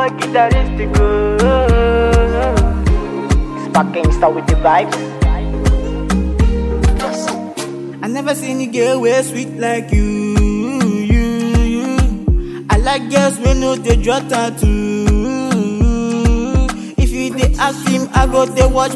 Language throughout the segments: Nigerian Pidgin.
boy guitarist go. Sparking star with the vibes. I never seen a girl way sweet like you, you, you. I like girls when no they draw tattoo. If you dey ask him, I go they watch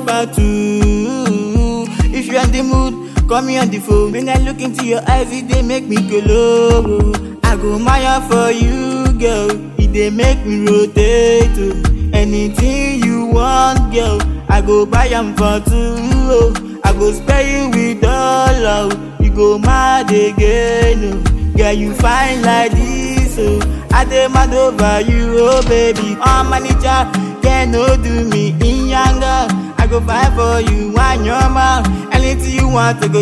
tattoo. If you in the mood, call me on the phone. When I look into your eyes, it they make me go low. I go maya for you, girl. It they make me rotate. oh. Anything you want, girl, I go buy 'em for two. oh. I go spare you with all love. You go mad again, oh. Girl, you fine like this, oh. I dey mad over you, oh baby. Oh manager, can no do me in younger. I go fight for you, one your mouth. Anything you want, I go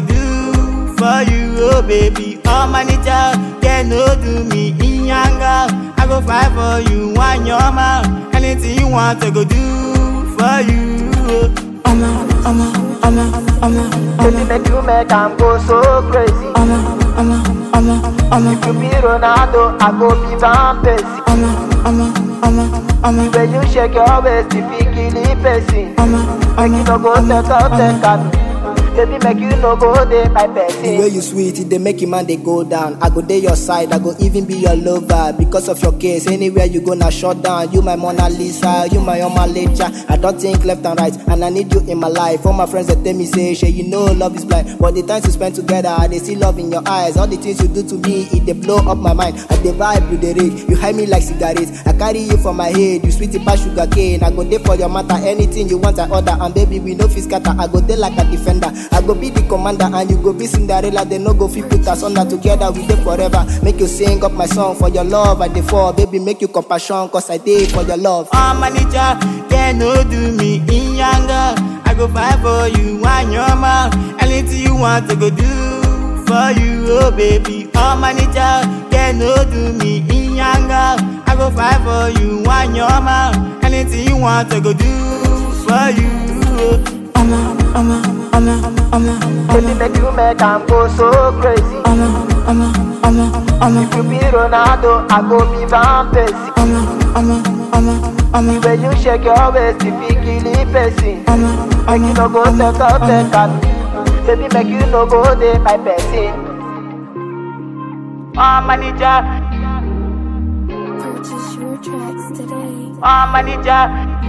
do for you, oh baby. Oh manager, can no do me in younger. I go fight for you, one your mouth. Anything you want, I go do for you. Oh. I'ma, I'ma, I'ma, I'ma, Baby, make you make am go so crazy. I'ma, I'ma, I'ma, I'ma, If you be Ronaldo, I go be Van Persie. I'ma, I'ma, I'ma, I'ma, When you shake your waist, you fit kill the person. I'ma, Make you no go take out take out. Baby, make you no go dey my The way person. you sweet, it they make a man they go down. I go dey your side, I go even be your lover. Because of your case, anywhere you go now shut down. You my Mona Lisa, you my Oma Lecha. I don't think left and right, and I need you in my life. All my friends that tell me say, Shay, you know love is blind. But the times you spend together, they see love in your eyes. All the things you do to me, it they blow up my mind. I they vibe, you they rage. You hide me like cigarettes. I carry you for my head, you sweet past sugar cane. I go there for your matter, anything you want I order. And baby, we no fit scatter. I go there like a defender. I go be the commander, and you go be Cinderella. They no go fit put us under together. We there forever. Make you sing up my song for your love. I dey fall, baby, make you compassion, cause I did for your love. Oh manager, can no do me in younger. I go fight for you, one your mouth. Anything you want, I go do for you, oh baby. Oh manager, can no do me in younger. I go fight for you, one your mouth. Anything you want, I go do for you. oh. I'ma, I'ma, I'ma, I'ma, Baby, make you make am go so crazy. I'ma, I'ma, I'ma, I'ma, If you be Ronaldo, I go be Van Persie. I'ma, I'ma, I'ma, I'ma, When you shake your waist, you fit kill the person. I'ma, Make you no go take out take out. Baby, make you no go dey my person. Oh manager, Purchase your tracks today. oh manager,